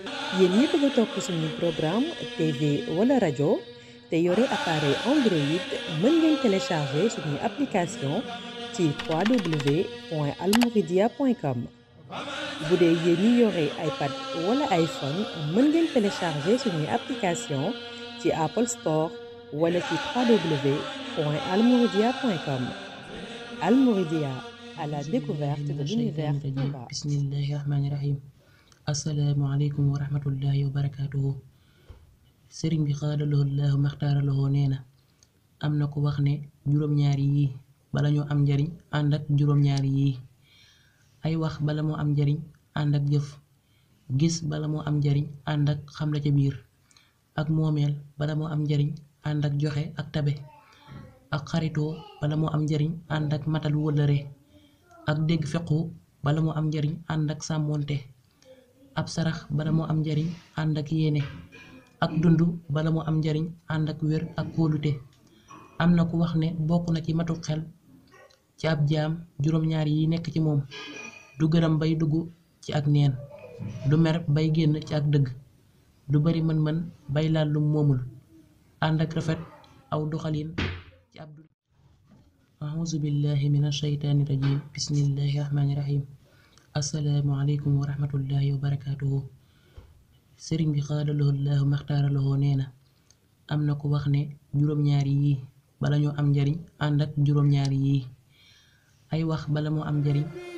yéen ñi bëgg a topp suñu programme TV wala rajo te yore appareil Android mën ngeen télécharger suñu application ci www.almouridia.com bu dee yéen ñi yore iPad wala iPhone mën ngeen télécharger suñu application ci Apple Store wala ci www.almouridia.com Almouridia à la découverte de l'univers Touba. bismillahi rahmaani rahim asalaamualeykum wa rahmatullahi wa barakaatuhu sëriñ bi xaadaloo laahu maxtaaraloo nee na am na ko wax ne juróom-ñaari yii bala ñoo am njariñ ànd ak juróom-ñaari yii ay wax bala moo am njariñ ànd ak jëf gis bala moo am njariñ ànd ak xam la ca biir ak moomeel bala moo am njariñ ànd ak joxe ak tabe ak xaritoo bala moo am njariñ ànd ak matal wëllëre ak dégg fequ bala moo am njariñ ànd ak sàmmoonte ab sarax bala moo am njariñ ànd ak yéene ak dund bala moo am njariñ ànd ak wér ak kóolute am na ku wax ne bokk na ci matu xel ci ab jaam juróom-ñaar yi nekk ci moom du gërëm bay dugg ci ak neen du mer bay génn ci ak dëgg du bari mën-mën bay laal lum moomul ànd ak rafet aw doxalin ci ab dund auzu billahi min ashaytaani rajim bismillahi rahmaani rahim assalaamu aleykum wa rahmatullahi wa barakaatuhu sëriñ bi xaadaloo laahu maxtaaraloo nee na am na ko wax ne juróom-ñaari yii bala ñoo am njariñ ànd ak juróom-ñaari yii ay wax bala moo am njariñ